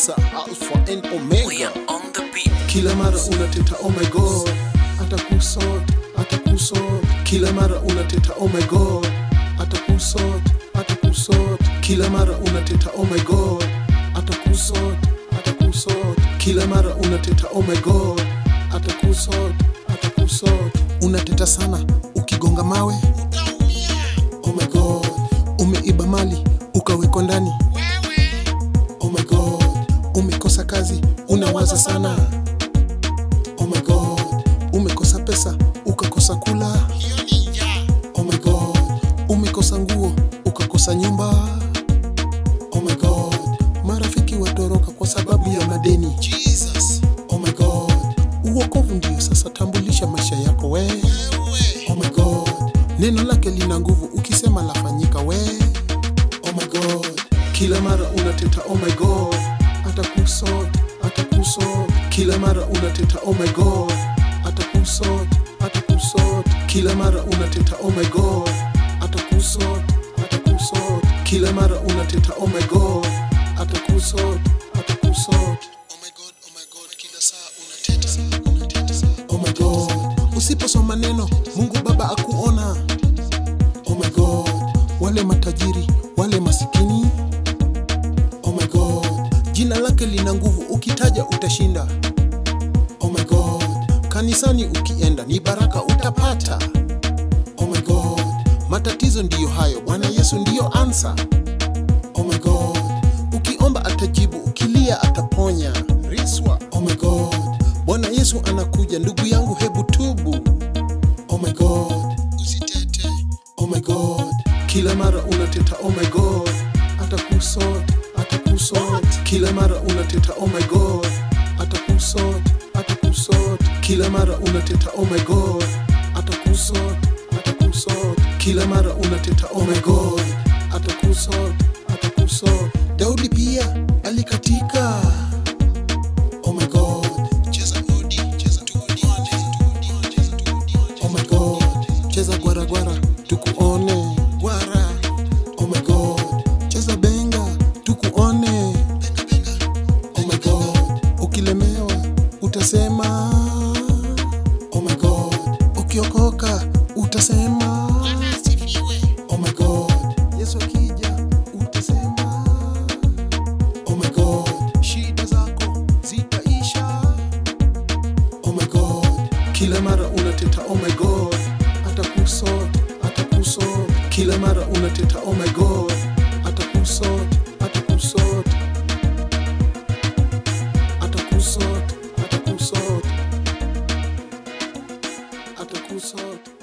kabisa alpha and We omega are on the beat. kila mara unateta oh my god atakusot atakusot kila mara unateta oh my god atakusot atakusot kila mara unateta oh my god atakusot atakusot kila mara unateta oh my god atakusot atakusot unateta sana ukigonga mawe oh my god umeiba mali ukawekwa ndani oh my god umekosa kazi unawaza sana oh my god umekosa pesa ukakosa kula oh my god umekosa nguo ukakosa nyumba oh my god marafiki watoroka kwa sababu ya madeni Jesus. oh my god uokovu ndio sasa tambulisha maisha yako we oh my god neno lake lina nguvu ukisema lafanyika we oh my god kila mara unateta oh my god atakusot atakusot kila mara unateta oh my god atakusot atakusot kila mara unateta oh my god atakusot atakusot kila mara unateta oh my god atakusot atakusot oh my god oh my god kila saa unateta unateta oh my god usiposoma neno mungu baba akuona oh my god wale matajiri wale masikini oh my god jina lake lina nguvu ukitaja utashinda oh my god kanisani ukienda ni baraka utapata oh my god matatizo ndiyo hayo bwana yesu ndiyo ansa oh my god ukiomba atajibu ukilia ataponya riswa oh my god bwana yesu anakuja ndugu yangu hebu tubu oh my god usitete oh my god kila mara unateta oh my god atakusot atakusot kila mara unateta oh my god atakusot atakusot kila mara unateta oh my god atakusot atakusot kila mara unateta oh my god atakusot atakusot daudi pia alikatika oh my god cheza odi cheza tuodi cheza tuodi oh my god cheza gwara gwara tukuone gwara oh my god cheza benga tukuone benga benga oh my god ukilemewa utasema oh my god ukiokoka utasema oh my god yesu akija utasema oh my god shida zako zitaisha oh my god kila mara unateta oh my god atakusot atakusot kila mara unateta oh my god atakusot atakusot atakusot atakusot atakusot